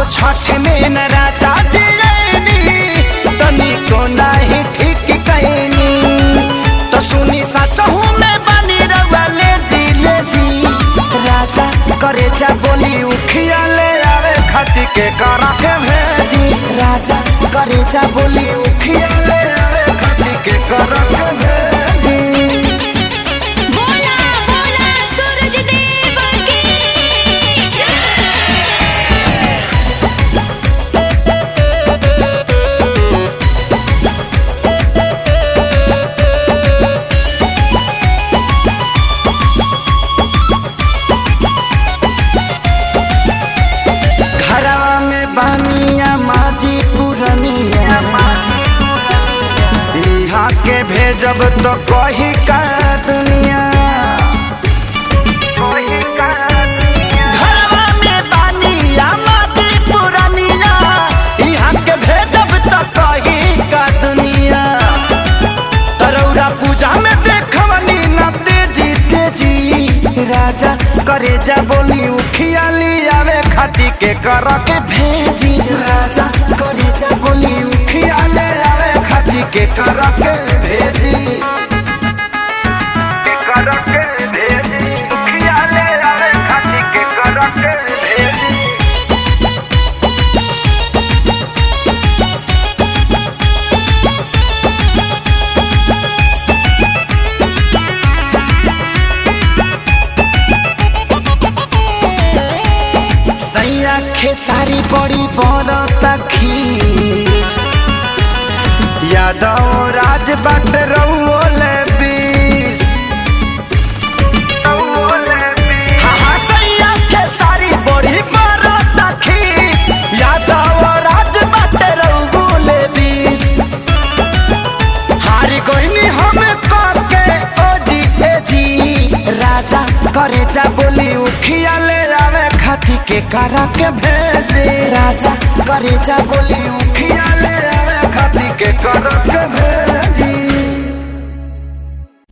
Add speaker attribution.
Speaker 1: छठ में न राजा जियनी तनी को नाही ठीक कैनी तो सुनी सचहू में बनी रवा ले जी ले जी राजा करे जा बोली उखिया ले आवे खती के करा के भेजी राजा करे जा बोली उखिया ले आवे खती के करा के भेजी
Speaker 2: बोला बोला सूरज देव की
Speaker 1: घरवा में बानिया माजी पुरनिया यहाँ के भेजब तो कही का दुनिया घरवा में बानिया माजी पुरनिया यहाँ के भेजब तो कही का दुनिया तरौरा पूजा में देखवनी ना तेजी तेजी राजा करे जा बोली उखिया आवे खाती के कर के भेजी राजा करे जा बोली उखिया ले आवे खाती के कर के भेजी के कर के भेजी उखिया ले आवे खाती के कर के भेजी सैया खेसारी बड़ी बड़ खीस यादव राज बाट रउल बीस हाँ, हाँ, सैया खेसारी बड़ी बड़ खीस यादव राज बाट रउल बीस हारी गईनी हम के ओ जी ए जी राजा करे जा बोली उखिया ले आवे खाती के करा के भेजे राजा करे जा बोली उखिया ले आवे खाती के करा के भेजे